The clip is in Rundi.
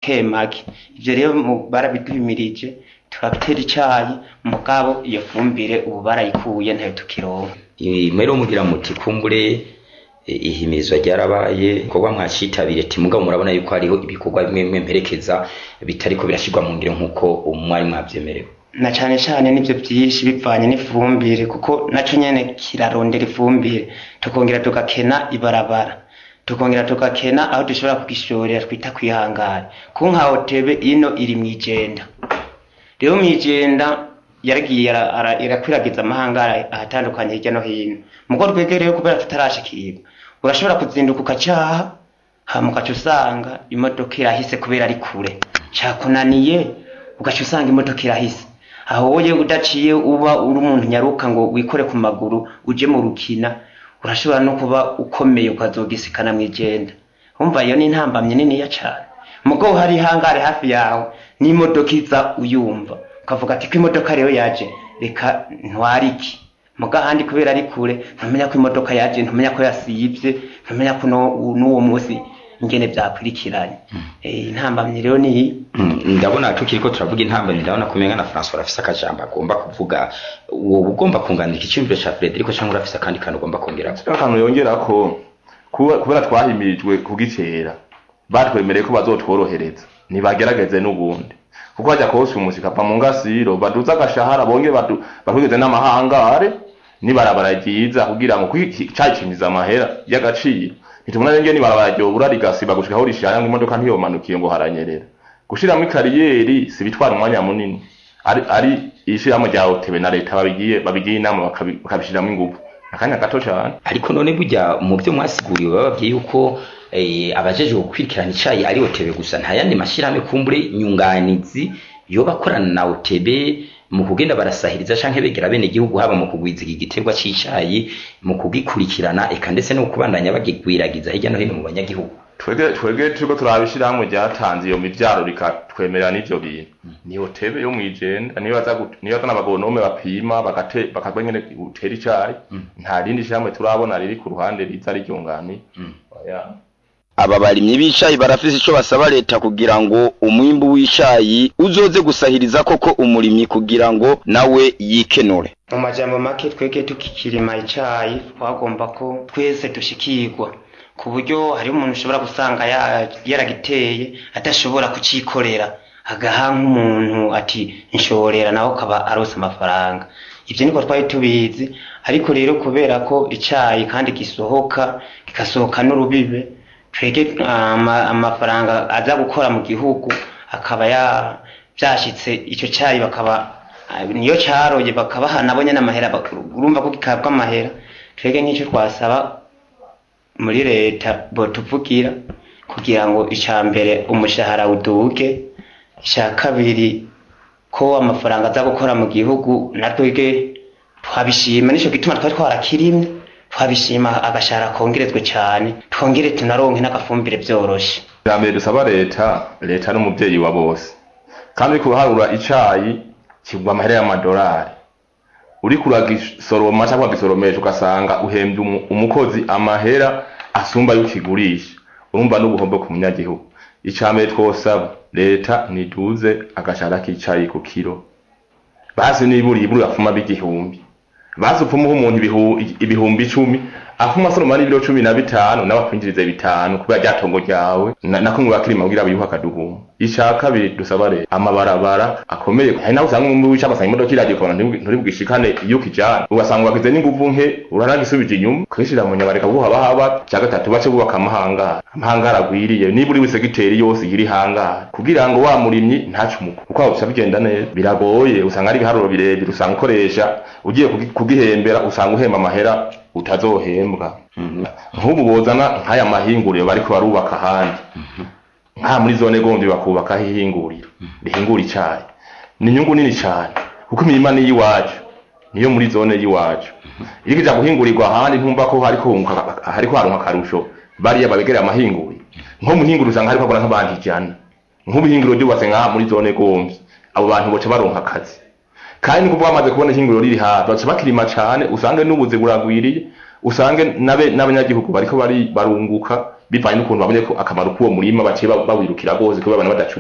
make make ivyo rero mu- barabiduhimirije turatera icayi mugabo iyo fumbire ubu barayikuye ntayo tukironka mwero mugira muti kumbure e, ihimirizwa ryarabaye ibikorwa mwacitabire ati mugabo murabona yuko hariho ibikorwa bimwe bimwe mperekeza bitariko birashirwa mu ngiro nk'uko umwari mwavyemerewe na cane cane nivyo vyinshi bivanye n'ifumbire kuko naco nyene kirarondera ifumbire tukongera tugakena ibarabara tukongera tugakena aho dushobora kugishorera twita kwihangara ku nka hotebe ino iri mwijenda rero mwijenda yaragiye ara- ara- irakwiragiza amahangara ahatandukanye hirya no hino mugo twegereyo kubera tutarashikirwa urashobora kuzinduka ukacaha hama ugaca usanga imodoka irahise kubera ari kure cakunaniye ugaca usanga imodoka irahise aho woye udaciye uba uri umuntu nyaruka ngo wikore ku maguru uje mu rukina urashobora no kuba ukomeye ukazogisikana mwijenda umva iyo ni intambamye niniya cane mugo hari hangare hafi yawe n'imodoka iza uyumva ukavuga ati ko imodoka rero yaje reka ntwariki muga handi kubera ari kure ntumenya ko imodoka yaje ntumenya ko yasivye ntumenya ko no- n'uwo munsi ingene vyakurikiranye Eh, intambamye rero ni Mm, ndabona tukiriko turavuga intambwe ndabona kumenga na François arafise akajambo agomba kuvuga wowe ugomba kunganira icyumviro ca Frederico cyangwa urafise akandi kantu ugomba kongera akantu yongera ko kuba- kubera twahimirijwe kugitera batwemereye ko bazotworohereza ntibagerageze n'ubundi kuko hajya kose umusika ava mu ngasiro baduze agashahara bonge badu- batwigeze n'amahangare nibarabara ryiza kugira ngo cayicimiza amahera y'agaciro ntitumuna renge nibarabara ryobura rigasiba gushika aho rishaya ngo imodoka ntiyomanukiye ngo haranyerera gushiramwo ikariyeri si bitwara umwanya munini ari, ari ishirahamwe rya otebe na leta babigiye babigiye inama bakabi- bakabishiramwo ingufu akanya gato cane ariko none burya mu byo mwasiguriwe bababwiye yuko eh, abajejwe gukurikirana icayi ari otebe gusa nta yandi mashirahamwe kumbure nyunganizi yoba akorana na otebe mu kugenda barasahiriza canke begera bene igihugu haba mu kugwiza iki giterwa c'icayi mu kugikurikirana eka ndetse no kubandanya bagigwiragiza hirya no hino mu banyagihugu twege twege turiko turabishirahamwe ryatanze iyo mivyaro rikatwemerera n'ivyo bintu ni hotebe yo mwijenda niyo baza gut- niyo bazana abagonome bapima bagate bakagwa nyene utera icayi nta rindi shirahamwe turabona riri ku ruhande riza riryunganiye Oya. aba barimyi b'icayi barafise ico basaba leta kugira ngo umwimbu w'icayi uzoze gusahiriza koko umurimyi kugira ngo nawe yikenure mu majambo make twege tukikirima icayi twagomba ko twese dushikirwa ku buryo hariho umuntu ushobora gusanga ya- yaragiteye adashobora kucikorera agaha nk'umuntu ati nshorera nawe ukaba arose amafaranga ivyo niko twari tubizi ariko rero kubera ko icayi kandi gisohoka kigasohoka n'urubibe twege ama- amafaranga aza gukora mu gihugu akaba ya vyashitse ico cayi bakaba Ah, niyo caroye bakabaha nabonye n'amahera bak- urumva ko gikabwa amahera twege nk'icyo twasaba muri leta botuvugira kugira ngo ica mbere umushahara uduge ica kabiri ko amafaranga aza gukora mu gihugu natwege twabishima nico gituma twari twarakirimye twabishima agashahara kongerezwe cane twongere tunaronke n'agafumbire vyoroshe bwa mbere dusaba leta leta n'umuvyeyi wa bose kandi uriko uraharura icayi kigwa amahera y'amadolari uriko uragisoroma cyangwa wagisoromesha ugasanga uhembye umu- umukozi amahera asumba y'ukigurisha urumva n'ubuhombe ku munyagihugu ica mbere twosaba leta niduze agashahara k'icayi ku kiro basi nibura ibura afuma b'igihumbi basi upfumuho umuntu ibihu- ibihumbi icumi afuma asoroma n'ibiro cumi na bitanu nawe akwinjirize bitanu kubera rya tongo ryawe na- nako ngo bakirima kugira biyuhe akaduhuma ica kabiri dusaba leta amabarabara akomeye hari nawe usanga umwe wica basanga imodoka iragiye ukabona nturi- nturi bwishikane iyo ukijana ugasanga wagize n'inguvu nke uranagisubije inyuma kwishira mu nyabareka buha bahaba cya gatatu bace bubaka amahangara amahangara agwiriye niba uri wese giteri yose iri hangara kugira ngo wa murimyi ntacumuko kuko aho bica bigenda neza biragoye usanga ari ibiharuro birebire usanga ukoresha ugiye kugi- kugihembera usanga uhemba amahera utazohembwa nk'ubu bozana nk'aya mahinguriro bariko barubaka ahandi nka muri zone gombi bakubakaho ihinguriro rihingura icayi ni inyungu nini cane kuko imirima ni iyiwacu niyo muri zone y'iwacu iyo kija guhingurirwa ahandi ntumva ko hariko hunguka- hariko haronka akarusho bariya babegereye amahinguriro nko mu hinguriro usanga hariko habona nk'abantu ijana nk'ubuhinguriro ryubatse ngaha muri zone gombi abo bantu boca baronka akazi kandi ni kuvuga bamaze kubona ihinguriro riri hafi baca bakirima cane usange n'ubuzi buragwiriye usange n'abe- n'abanyagihugu bariko bari barunguka bivanye n'ukuntu babonye ko akamaro k'uwo murima baciye ba- bawirukira rwose kubera abantu badacu